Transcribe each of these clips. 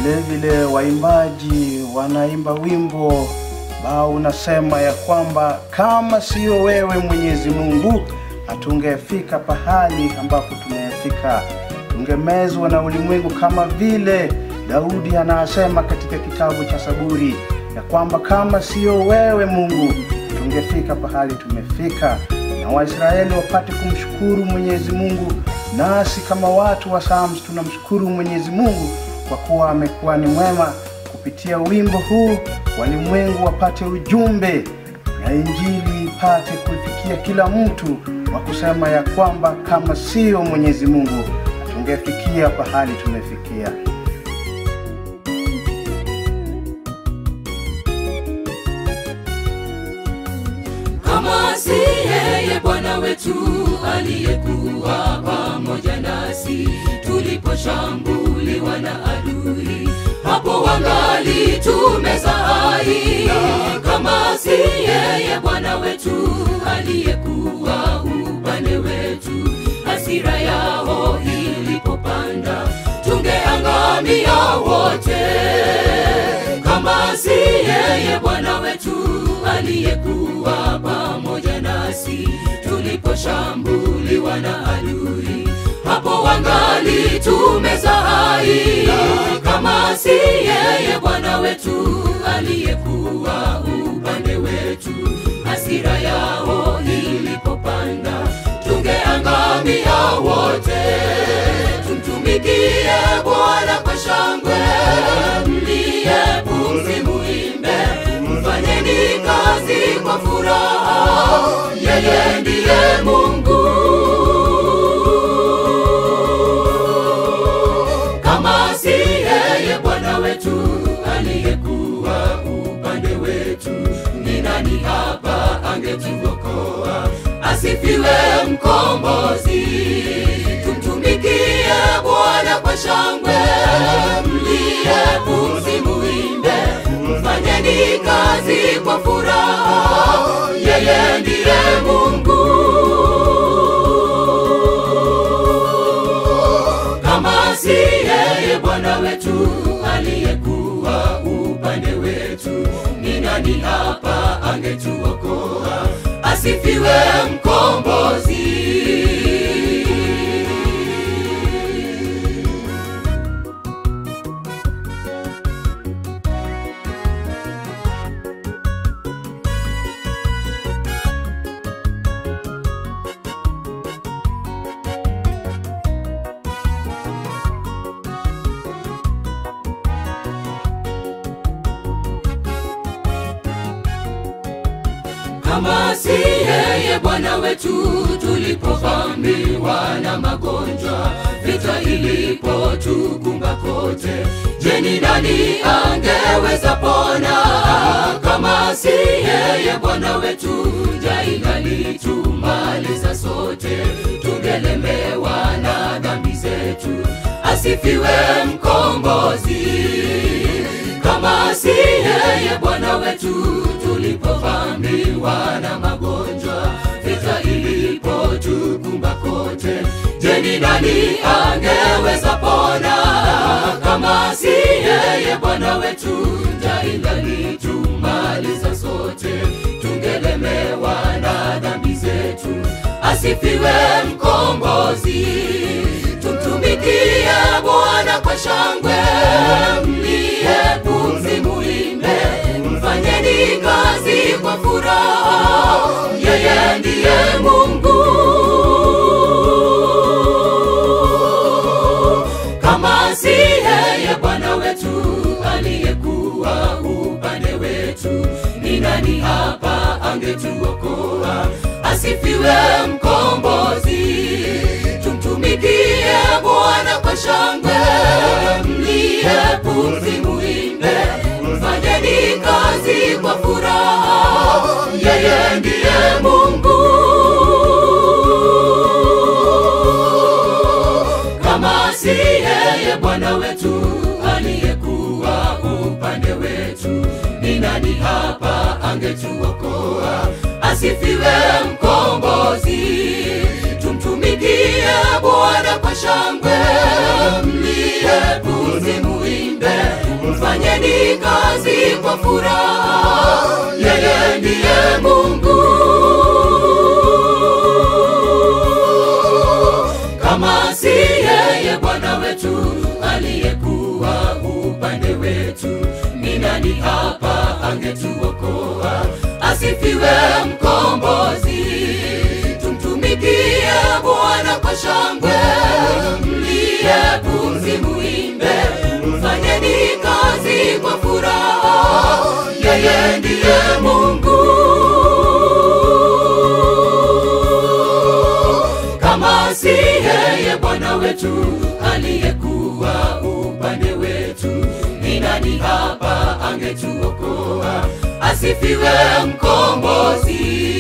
vile vile waimbaji wanaimba wimbo ambao unasema ya kwamba kama sio wewe Mwenyezi Mungu hatungefika pahali ambapo tumefika, tungemezwa na ulimwengu, kama vile Daudi anasema katika kitabu cha Zaburi ya kwamba kama sio wewe Mungu tungefika pahali tumefika, na Waisraeli wapate kumshukuru Mwenyezi Mungu, nasi kama watu wa Psalms tunamshukuru Mwenyezi Mungu kwa kuwa amekuwa ni mwema. Kupitia wimbo huu walimwengu wapate ujumbe na injili ipate kufikia kila mtu wa kusema ya kwamba kama sio Mwenyezi Mungu hatungefikia pahali tumefikia. kama si yeye Bwana wetu aliyekuwa pamoja nasi tuliposhambuliwa na adui, hapo wangali tumeza hai. Kama si yeye Bwana wetu aliyekuwa upande wetu, hasira yao ilipopanda tungeangamia wote kama si yeye Bwana wetu aliyekuwa pamoja nasi tuliposhambuliwa na adui, hapo wangali tumeza hai. Kama si yeye Bwana wetu aliyekuwa upande wetu, hasira yao ilipopanda tungeangamia wote. Tumtumikie Bwana kwa shangwe, mlie pumzi, muimbe, mfanyeni kazi kwa furaha, yeye ndiye Mungu. Kama si yeye Bwana wetu aliyekuwa upande wetu, ni nani hapa angetuokoa? Asifiwe mkombozi. Tumtumikie Bwana kwa shangwe, mlie pumzi, muimbe, mfanyeni kazi kwa furaha, yeye ndiye Mungu. kama si yeye Bwana wetu aliyekuwa upande wetu, ni nani hapa angetuokoa? Asifiwe mkombozi. kama si yeye Bwana wetu tulipovamiwa na magonjwa, vita ilipotukumba kote, je, ni nani angeweza pona? Kama si yeye Bwana wetu, njaa ingalitumaliza sote, tungelemewa na dhambi zetu. Asifiwe mkombozi kama si yeye Bwana wetu tulipovamiwa na magonjwa, vita ilipotukumba kote, je, ni nani angeweza pona? Kama si yeye Bwana wetu, njaa ingalitumaliza sote, tungelemewa na dhambi zetu. Asifiwe mkombozi, tumtumikie Bwana kwa shangwe, mlie pumzi, muimbe, mfanyeni kazi kwa furaha, yeye ndiye Mungu. Kama si yeye Bwana wetu aliyekuwa upande wetu, ni nani hapa angetuokoa? Asifiwe mkombozi, tumtumikie Bwana kwa shangwe, mlie pumzi, muimbe, mfanyeni kazi kwa furaha, yeye ndiye Mungu. Kama si yeye Bwana wetu aliyekuwa upande wetu, ni nani hapa angetuokoa? Asifiwe mkombozi, tumtumikie Bwana kwa shangwe, mlie pumzi, muimbe, fanyeni kazi kwa furaha yeye ndiye mungu kama si yeye bwana wetu aliyekuwa upande wetu ni nani hapa angetuokoa asifiwe mkombozi tumtumikie bwana kwa shangwe mliye pumzi muimbe fanyeni kazi kwa furaha yeye ndiye mungu kama si yeye bwana wetu aliyekuwa upande wetu ni nani hapa angetuokoa asifiwe mkombozi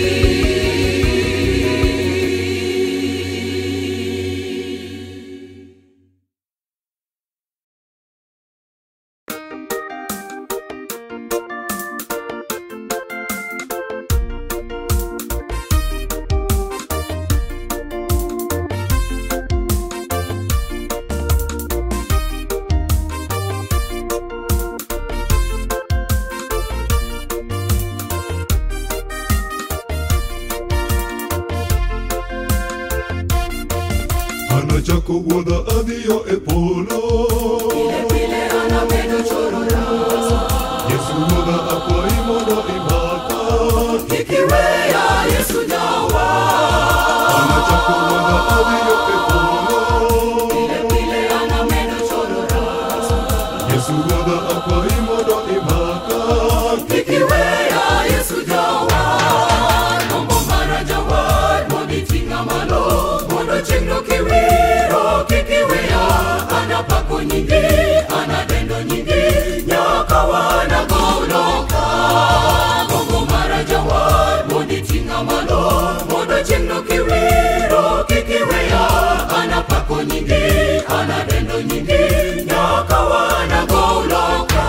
Hana chako wuodha adhiyo e polo vile anamedo chorora Yesu wuodha akwayi mondo imaka ikiweya yesu jawa Hana chako wuodha adhiyo e polo vile anamedo chorora Yesu wuodha akwayi mondo imaka ikiweya yesu jawar mombo mara jawar moditing'a malo mondo chieng'no kiwiro kikiweya anapako nyingi anadendo nyingi nyaka wanagoloka mombo mara jawar moditing'a malo mondo chieng'no kiwiro kikiweya anapako nyingi anadendo nyingi nyaka wanagoloka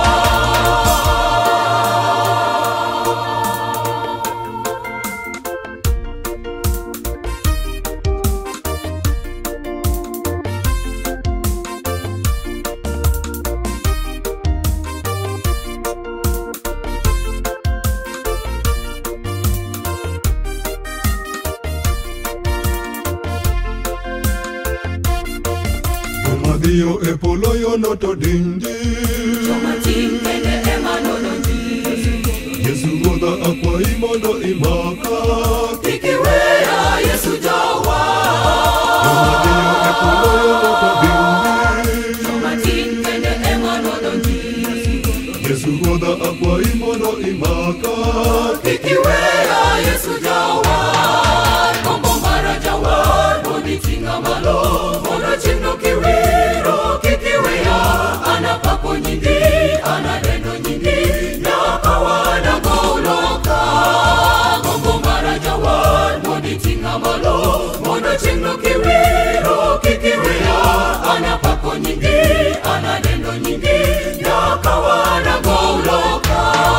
Joma dhiyo e polo yono to dindi matin bende ema nolonji Yesu wuodha akwayi mondo imaka ikiweya yesu jawa Joma dhiyo e polo yono to dindi matin bende ema nolonji Yesu wuodha akwayi mondo imaka ikiweya yesu jawa kombo mara jawar moditing'a malo mondo chieng'no kiwiro kikiweya anapako nyingi anadendo nyingi nyaka wanagoloka kombo mara jawar moditing'a malo mondo chieng'no kiwiro kikiweya anapako nyingi anadendo nyingi nyaka wanagoloka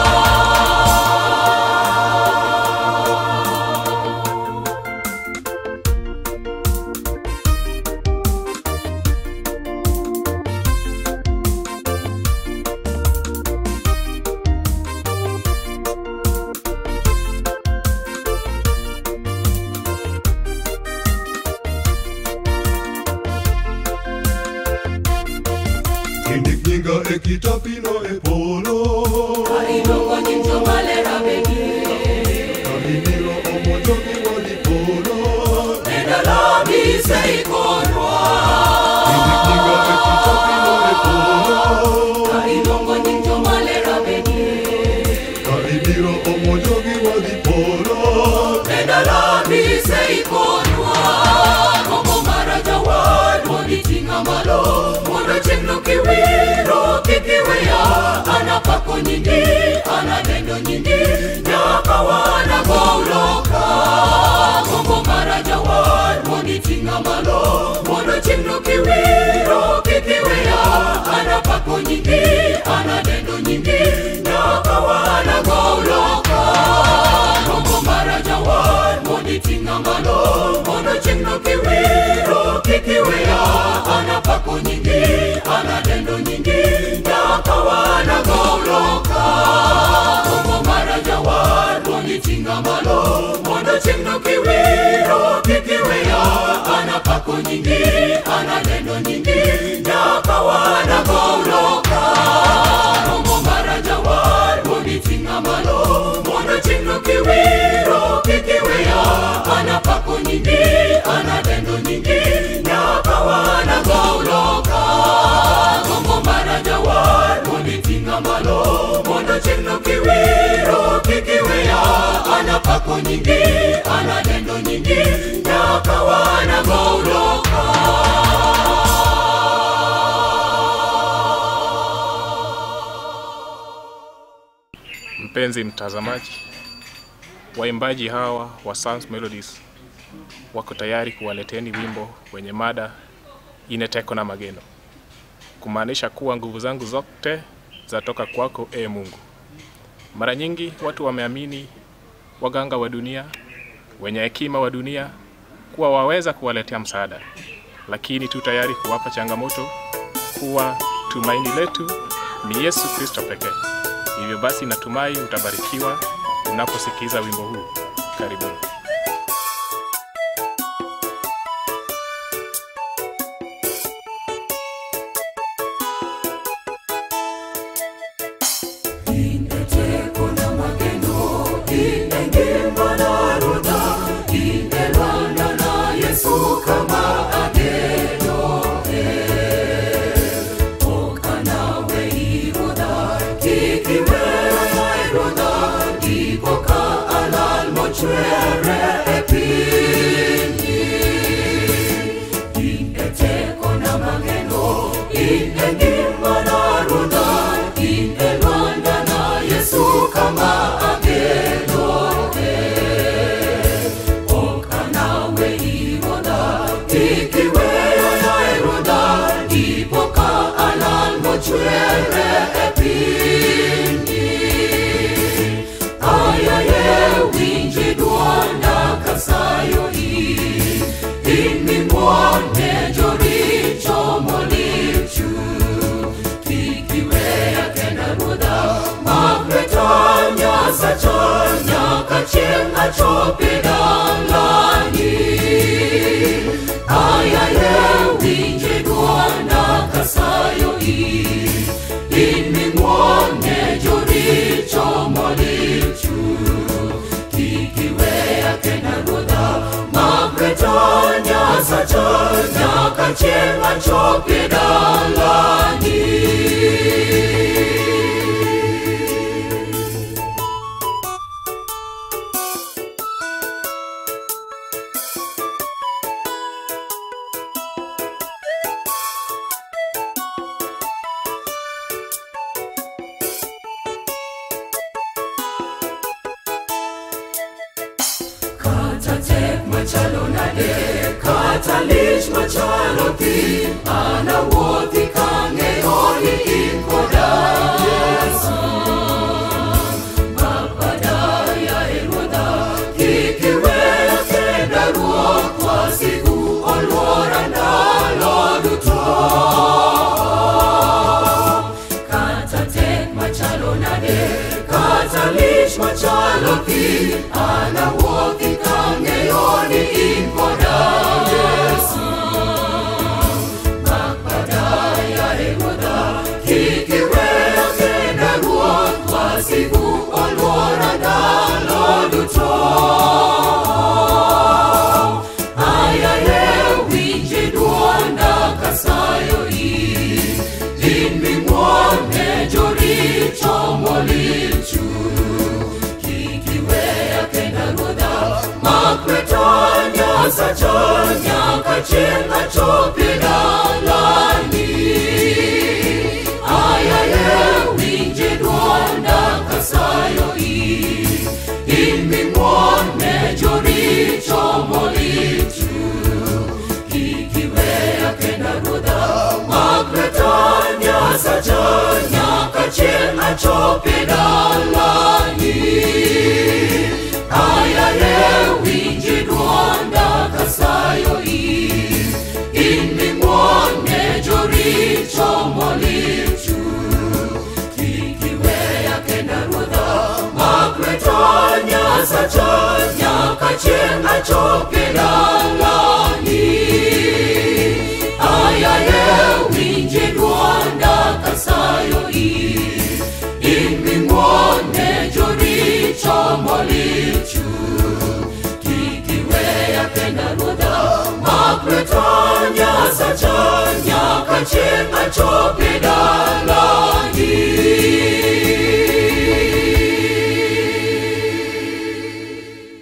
Indik nyinga e kitapino e polo iluongo nying jomalera begi Kabiniro omonjo gi wadi polo neno lobi seikonwa Indik nyinga e kitapino e polo iluongo nying jomalera begi Ka ibiro omonjo gi wadi polo neno lobi seikonwa gombo mara jawar moditing'a malo mondo chieng'no kiwiro kikiweya anapako nyingi anadendo nyingi nyaka wanagoloka gombo mara jawar moditing'a malo mondo chieng'no kiwiro kikiweya anapako nyingi anadendo nyingi nyaka wanagoloka gombo mara jawar moditing'a malo mondo chieng'no kiwiro kikiweya anapako nyingi anadendo nyingi nyaka wanagoloka Mpenzi mtazamaji, waimbaji hawa wa Psalms Melodies wako tayari kuwaleteni wimbo wenye mada ineteko na mageno, kumaanisha kuwa nguvu zangu zote zatoka kwako, e Mungu. Mara nyingi watu wameamini waganga wa dunia, wenye hekima wa dunia kuwa waweza kuwaletea msaada, lakini tu tayari kuwapa changamoto kuwa tumaini letu ni Yesu Kristo pekee. Hivyo basi, natumai utabarikiwa unaposikiza wimbo huu. Karibuni. Ineteko na mageno, inengimba na ruda, inelwanda na Yesu kama ageno. eh. Oka nawe iruda, kikiwe na iruda, ikoka alal mochwere epinyi. Ineteko na mageno, inengimba na ruda, inelwanda na Yesu kama ageno. eh. Oka nawe iroda, ikiwe na iroda, ipoka alal mochwere epinyi. Ayaye winji duonda kasayo i, imi mwone joricho molichu. Kikiweya kenda ruodha, makwetanya sachonya kachieng' achope dalani. Ayaye winji duonda kasayo i, imi mwone joricho molichu. Kikiweya kenda ruodha, makwetanya sachonya kachieng' achope dalani. Kata tek machalo nade, kata lich machalo pi, anawuothi kang'eyo ni in koda Yesu. Bapada ya e ruodha, kik iweya kenda ruoth, wasigu oluora ndalo duto. Kata tek machalo nade, kata lich machalo pi, anawuothi kang'eyo ni in koda Yesu. Bapada ya e ruodha, kik iweya kenda ruoth, wasigu oluora ndalo duto. Ayaye winji duonda kasayo i, in ming'wone joricho molichu. Kik iweya kenda ruodha, makwetonya sachonya kachieng' achopi dalani. Ayaye winji duonda kasayo i, in ming'wone joricho molichu. Kik iweya kenda ruodha, makwetonya sachonya kachieng' achopi dalani. Ayaye winji duonda kasayo i, in ming'wone joricho molichu. Kik iweya kenda ruodha, makwetonya sachonya kachieng' achopi dalani. Ayaye winji duonda kasayo i, in ming'wone joricho molichu. Kik iweya kenda ruodha, makwetonya sachonya kachieng' achopi dalani.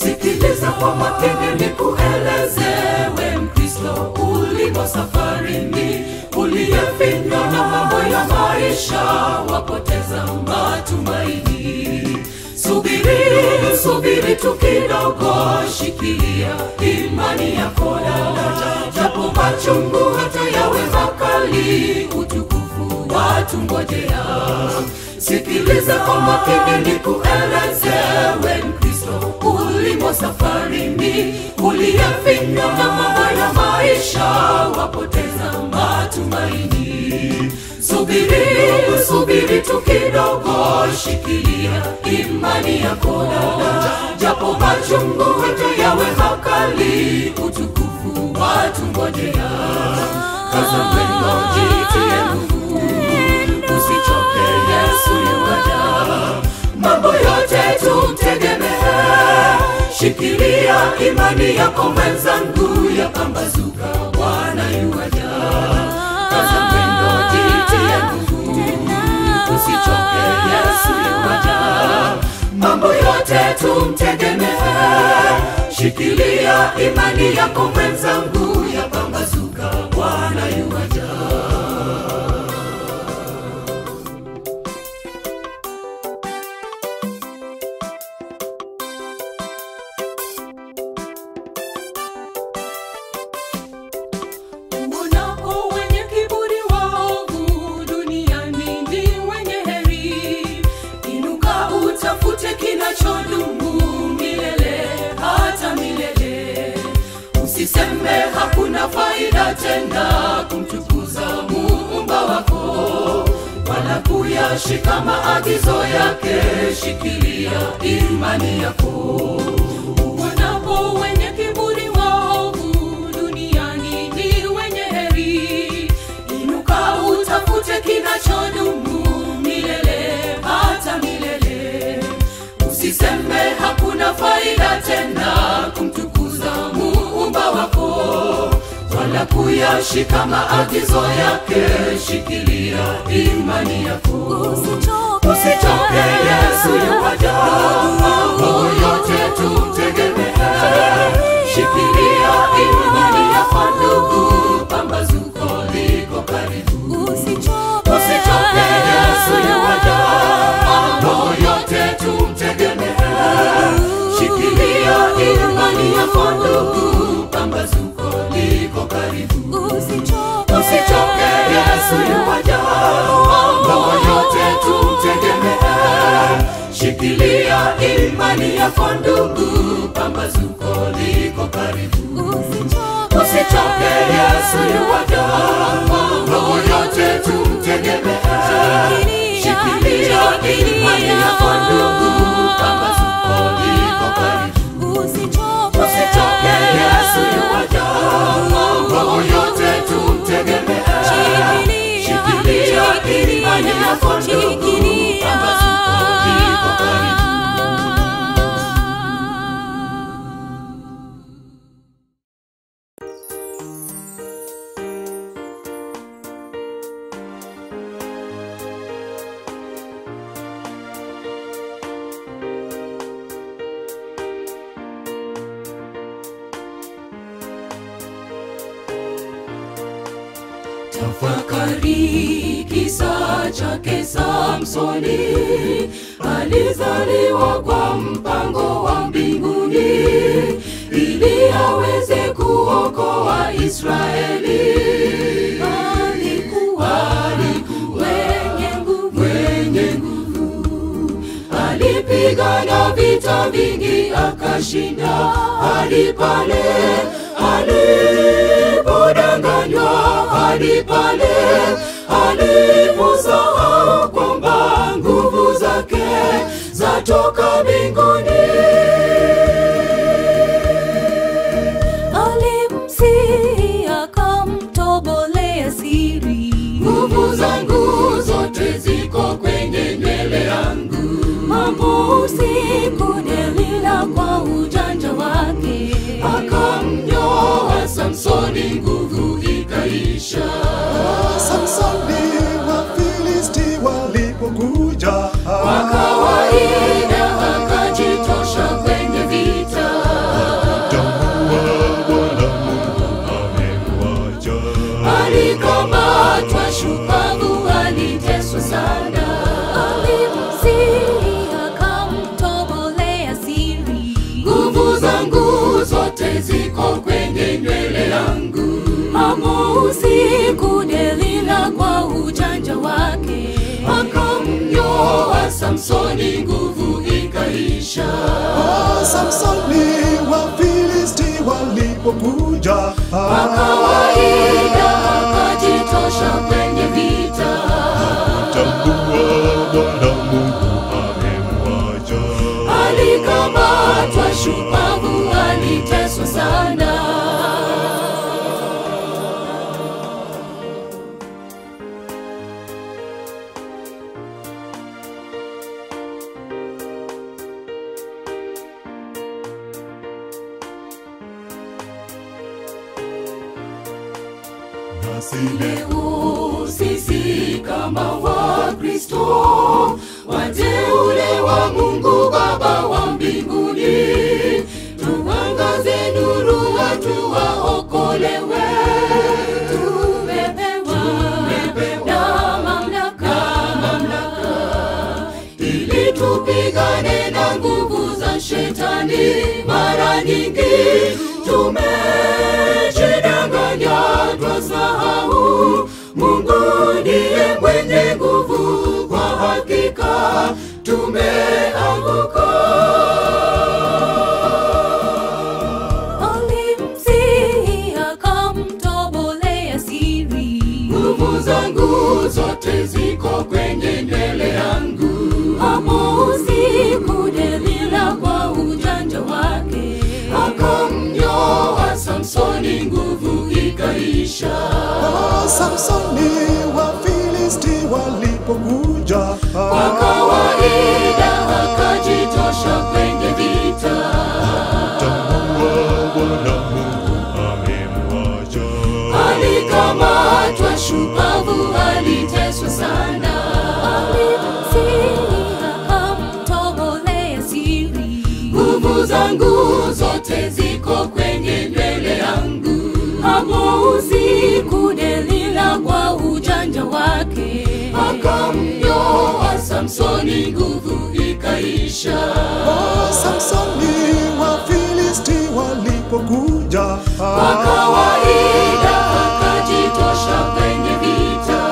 sikiliza kwa makini nikuelezewe mkristo ulimo safarini uliyefinywa na mambo ya maisha wapoteza matumaini subiri subiri tu kidogo shikilia imani yako dada japo machungu hata yawe makali utukufu watungojea sikiliza kwa makini nikuelezewe mkristo ulimo safarini uliyefinywa na mambo ya maisha wapoteza matumaini subiri subiri tu kidogo shikilia imani yako dada japo machungu hata yawe makali utukufu watungojea kaza mwendo jitie nguvu usichoke yesu yuwaja mambo yote tumtegemee shikilia imani yako mwenzangu yapambazuka bwana yuwaja kaza mwendo jitie nguvu usichoke yesu yuwaja mambo yote tumtegemee shikilia imani yako mwenzangu yapambazuka bwana yuwaja uonapo wenye kiburi waovu duniani ndi wenye heri inuka utafute kinachodumu milele hata milele usiseme hakuna faida tena kumtukuza muumba wako wala kuyashika maagizo yake shikilia imani yako uonapo wenye kiburi waovu duniani ni wenye heri inuka utafute kinachodumu milele hata milele usiseme hakuna faida tena kumtukuza muumba wako wala kuyashika maagizo yake shikilia imani yako usichoke yesu yuwaja mambo yote tumtegemee shikilia imani yako ndugu pambazuko liko karibu usichoke yesu yuwaja mambo yote tumtegemee shikilia imani yako ndugu pambazuko liko karibu usichoke yesu yuwaja mambo yote tumtegemee shikilia imani yako ndugu pambazuko liko karibu usichoke yesu yuwaja mambo yote tumtegemee shikilia imani yako ndugu pambazuko liko karibu usichoke yesu yuwaja mambo yote tumtegemee shikilia imani yako ndugu pambazuko liko karibu tafakari kisa chake samsoni alizaliwa kwa mpango wa mbinguni ili aweze kuokoa israeli alikuwa mwenye nguvu mwenye nguvu alipigana vita vingi akashinda hadi pale alipodanganywa hadi pale aliposahau kwamba nguvu zake zatoka mbinguni alimsihi akamtobolea siri nguvu zangu zote ziko kwenye nywele yangu mambo usiku delila kwa ujanja wake akamnyoa samsoni nguvu ikaisha Samsoni Wafilisti walipokuja kwa kawaida akajitosha kwenye vita Samsoni nguvu ikaisha. Ah, Samsoni Wafilisti walipokuja Kwa kawaida akajitosha kwenye vita. tambua Bwana Mungu amemwacha. Alikamatwa shupavu, aliteswa sana. Nasi Leo sisi kama Wakristo wateule wa Mungu Baba wa mbinguni, tuangaze nuru, watu waokolewe. Tumepewa na mamlaka, ili tupigane na nguvu za shetani. Mara nyingi tumejidanganya, twasahau Mungu ndiye mwenye nguvu. Kwa hakika tumeanguka. Alimsihi akamtobolea siri. Nguvu zangu zote ziko kwenye nywele yangu. Hapo usiku Delila kwa ujanja wake akamnyoa Samsoni, nguvu ikaisha. Ah, Samsoni Wafilisti walipokuja Kwa kawaida akajitosha kwenye vita. tambua Bwana Mungu amemwacha. Alikamatwa shupavu, aliteswa sana. Alimsihi akamtobolea siri. Nguvu zangu zote ziko kwenye nywele yangu. Hapo usiku Delila kwa ujanja wake Akamnyoa Samsoni, nguvu ikaisha. Ah, Samsoni Wafilisti walipokuja Kwa kawaida akajitosha kwenye vita.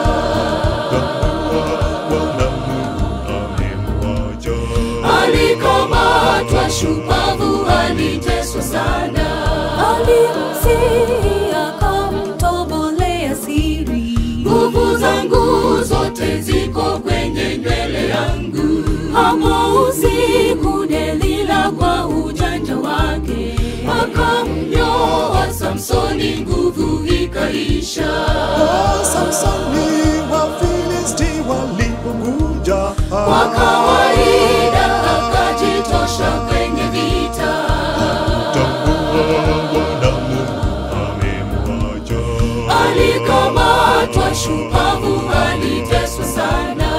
Bwana Mungu amemwacha. Alikamatwa shupavu, aliteswa sana. Alimsihi akamtobolea siri. Nguvu zangu zote ziko kwenye nywele yangu. Hapo usiku Delila kwa ujanja wake Akamnyoa Samsoni, nguvu ikaisha. Ah, Samsoni Wafilisti walipokuja Kwa kawaida akajitosha kwenye vita. tambua Bwana Mungu amemwacha. Alikamatwa shupavu, aliteswa sana.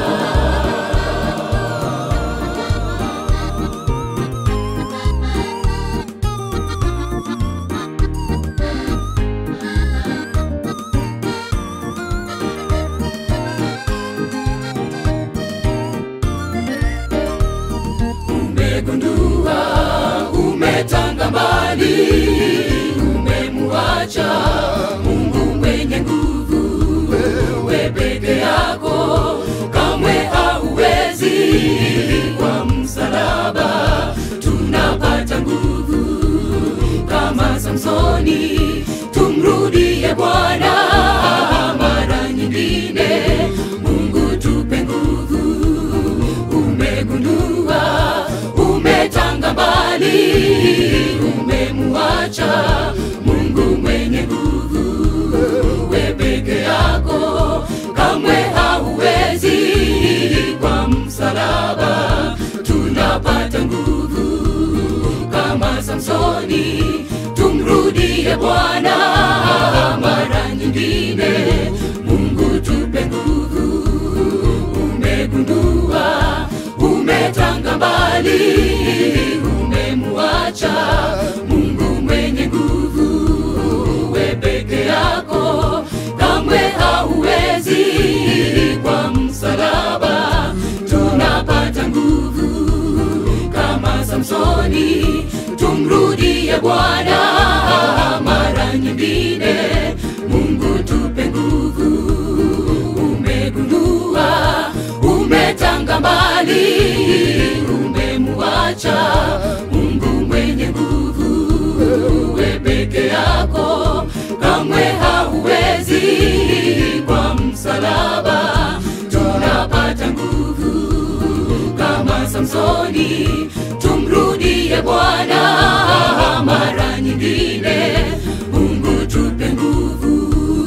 Umegundua, umetanga mbali, umemwacha Mungu mwenye nguvu. Wewe peke yako kamwe hauwezi. Kwa msalaba tunapata nguvu kama Samsoni, tumrudie Bwana mara nyingine. Mungu tupe nguvu, umegundua, umetanga mbali, umemwacha Mungu mwenye nguvu. We peke yako kamwe hauwezi. Kwa msalaba tunapata nguvu kama Samsoni, tumrudie Bwana mara nyingine. Mungu tupe nguvu, umegundua, umetanga mbali, umemwacha Mungu mwenye nguvu. We peke yako kamwe hauwezi. Kwa msalaba tunapata nguvu kama Samsoni, tumrudie Bwana mara nyingine. Mungu tupe nguvu, umegundua, umetanga mbali, imani tumrudie bwana mara nyingine mungu tupe nguvu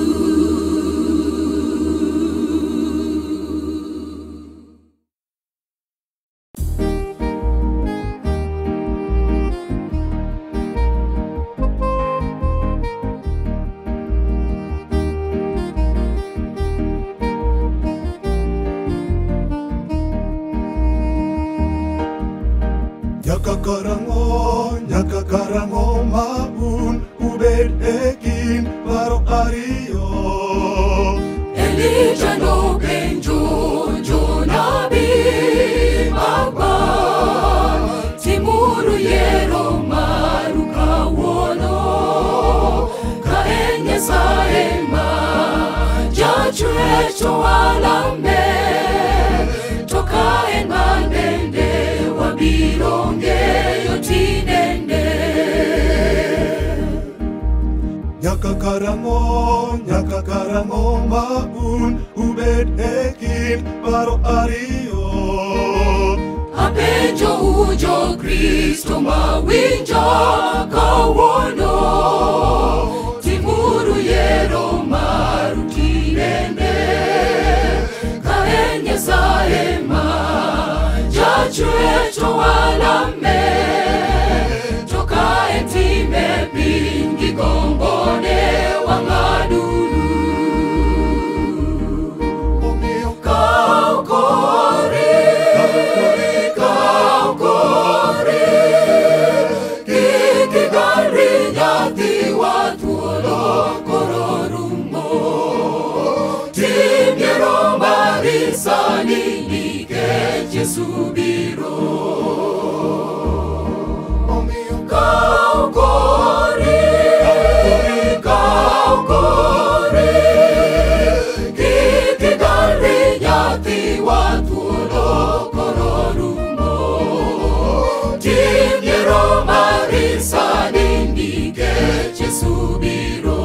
Nyaka karango, nyaka karango maun ubed e kind paro ariyo. Elijah nopenjo jonabi magwan timuru yiero maru kawuono ka en nyasaye ma jachwecho walame to ka en man bende wabiro ng'eyo tinende Nyaka karango, nyaka karango maun ubed e kind paro ariyo. apenjo ujo kristo mawinjo kawuono timuru yiero maru tinende ka en nyasaye ma jachwecho walame to ka en time piny gi gombone wang'aduru Omiyo kaw kori kaw kori kik igari nyathiwa thuolo koro rumo tim yiero mari sani nikech Yesu biro omiyo kaw kori kaw kori kik igari nyathiwa thuolo koro rumo tim yiero mari sani nikech Yesu biro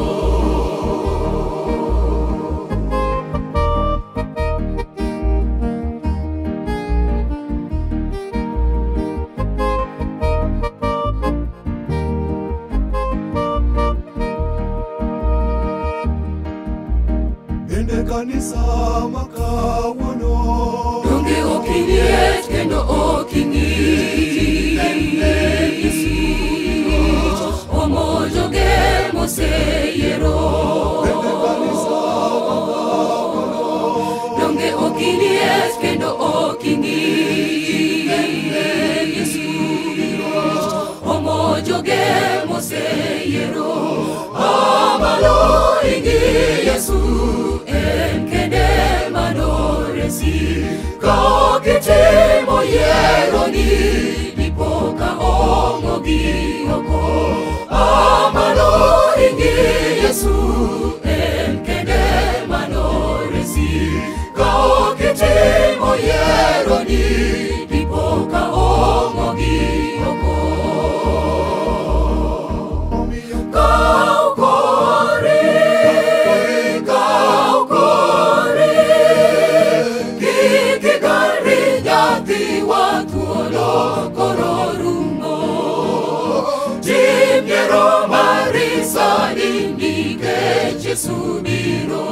bende kanisa ma kawuono. donge ok iliet kendo ok ing'ich omojoge moseyiero Bende kanisa ma kawuono. donge ok iliet kendo ok ing'ich omojoge moseyiero amalo ingi yesu en kende manoresi ka kitimo yieroni dipoka ong'ogi oko amalo ingi yesu en kende manoresi ka kitimo yieroni dipoka ong'ogi oko Omiyo Kaw kori, kaw kori, kik igari nyathiwa thuolo koro rumo. Tim yiero mari sani nikech Yesu biro.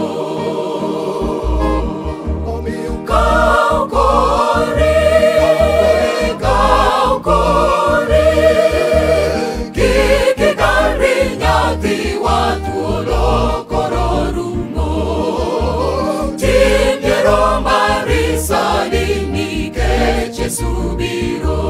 omiyo Kaw kori, kaw kori, kik igari nyathiwa thuolo koro rumo. Tim yiero mari sani nikech Yesu biro.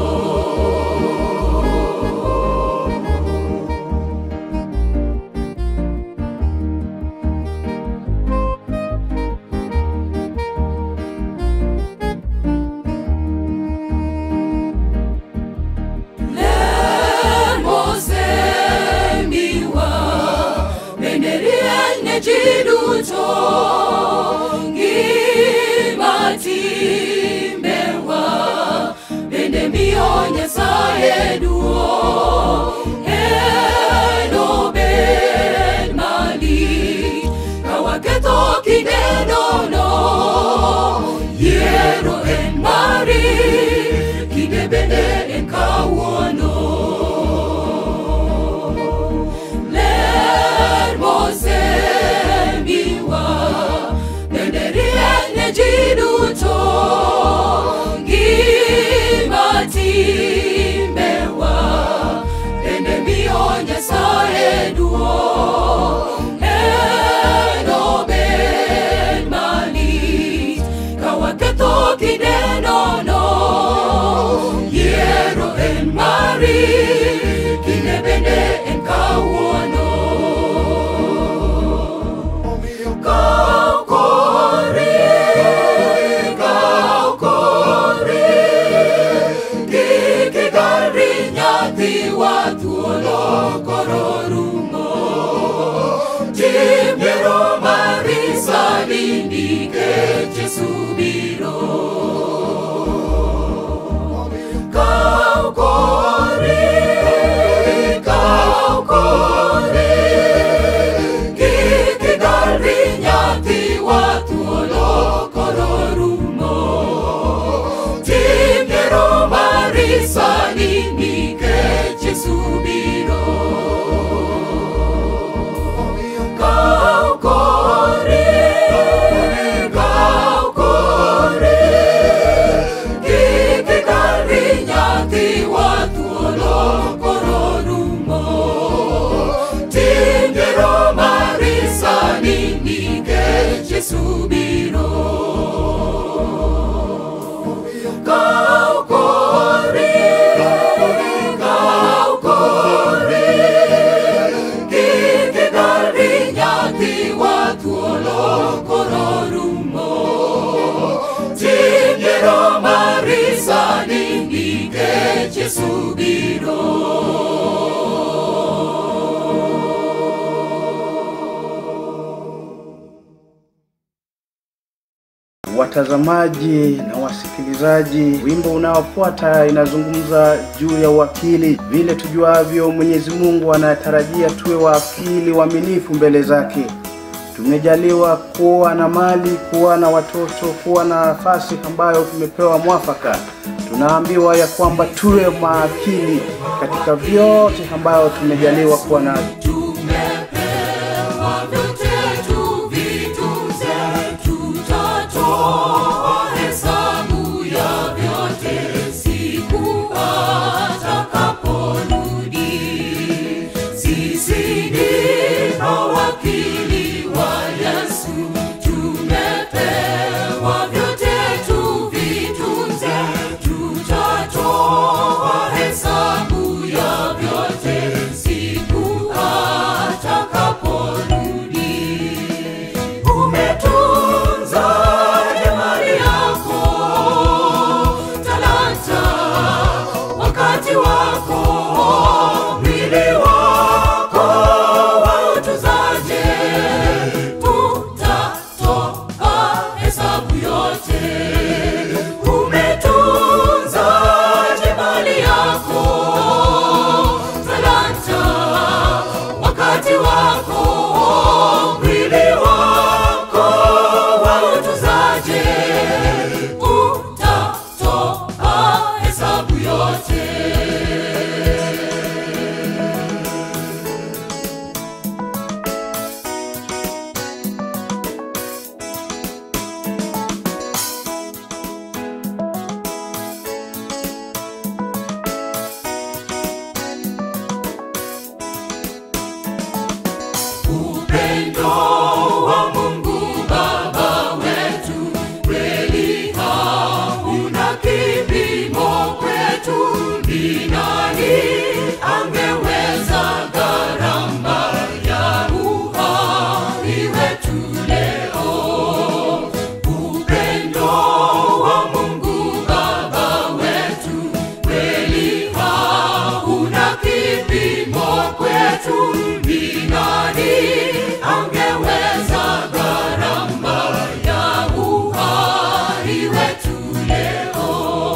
Lemosemiwa, bende rieny ji duto, ngima timbewa, bende miyo Nyasaye salindike subiro kaukore kaukore kikigari nyathi wathuolo kororumo timgero marisani nikech subiro kaukore kaukore kikigari nyathi wathuolo kororumo timgero marisani nikech subiro kaukore kaukore kikigari nyathi wathuolo kororumo timgero marisani nikech subiro Watazamaji na wasikilizaji, wimbo unaofuata inazungumza juu ya uwakili. Vile tujuavyo, Mwenyezi Mungu anatarajia tuwe wakili waaminifu mbele zake. Tumejaliwa kuwa na mali, kuwa na watoto, kuwa na nafasi ambayo tumepewa mwafaka. Tunaambiwa ya kwamba tuwe maakili katika vyote ambayo tumejaliwa kuwa navyo. tumepewa vyote tuvitunze, tutatoa hesabu ya vyote siku atakaporudi. Sisi ni mawakili wa Yesu, tumepewa vyote tuvitunze, tutatoa hesabu ya vyote siku atakaporudi. Umetunza mali yako, talanta, wakati wako, mwili wako wautuzaje? Utatoa hesabu yote. Umetunzaje mali yako, talanta, wakati wako, mwili wako wautuzaje? Utatoa hesabu yote. Upendo wa Mungu Baba wetu kweli hauna kipimo kwetu. Ni nani angeweza gharama ya uhai wetu leo? Upendo wa Mungu Baba wetu kweli hauna kipimo kwetu. Ni nani angeweza gharama ya uhai wetu leo?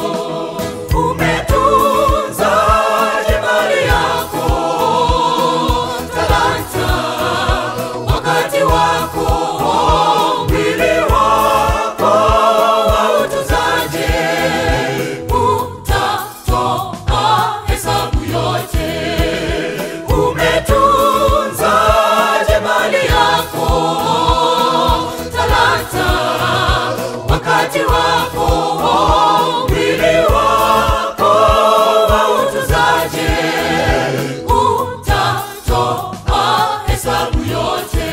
Umetunzaje mali yako, talanta, wakati wako, mwili wako wautuzaje? Utatoa hesabu yote. Umetunzaje mali yako, talanta, wakati wako, mwili wako wautuzaje? Utatoa hesabu yote.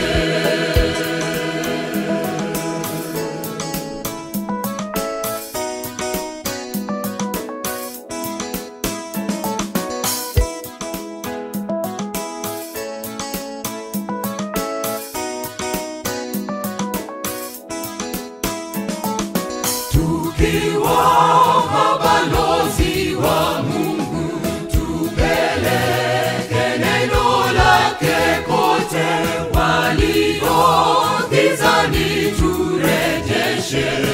tukiwa mabalozi wa Mungu, tupeleke neno lake kote walio gizani nyumbani turejeshe